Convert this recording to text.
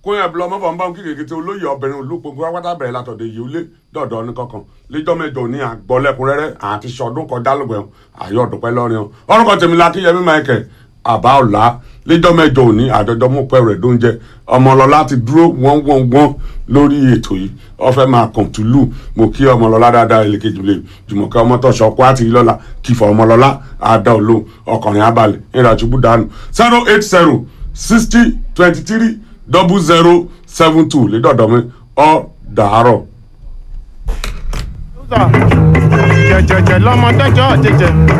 kóyàn bí lọmọ bọ̀ǹbọ̀n kí kékeré olóyè obìnrin olùpọ̀gbọ́ wákàtà bẹ̀rẹ̀ látọ̀dẹ̀ yìí ó lé dọ̀dọ̀ ní kankan lẹ́jọ́ mẹ́jọ ní àgbọ̀lẹ́kùnrẹ́rẹ́ àti sọdún kọjá lọ́gbẹ̀ẹ́ ayọ̀ ọ̀dùpẹ́ lọ́rin o orúkọ tèmi la kíyẹmí michael àbá ọ̀la lẹ́jọ́ mẹ́jọ òní àjọjọ́ mú pẹ́ rẹ̀ dóúnjẹ ọmọlọ́lá ti dúró wọ́n wọ́n wọ́n lórí ètò yìí ó fẹ́ máa kàn tùlù mo kí ọmọlọ́lá dáadáa ẹlẹ́kejì lè jùmọ̀kẹ́ ọmọtọ̀ṣọ́ kó àti ìlọ́la kìfọ̀ ọmọlọ́lá àdá olóhùn ọkùnrin abalẹ̀ ìrìnàjò dànù zero eight zero sixty twenty three double zero seven two lédọ̀dọ̀ mi ọ̀ dàárọ̀. jẹjẹjẹ lọmọdéjọ jẹjẹ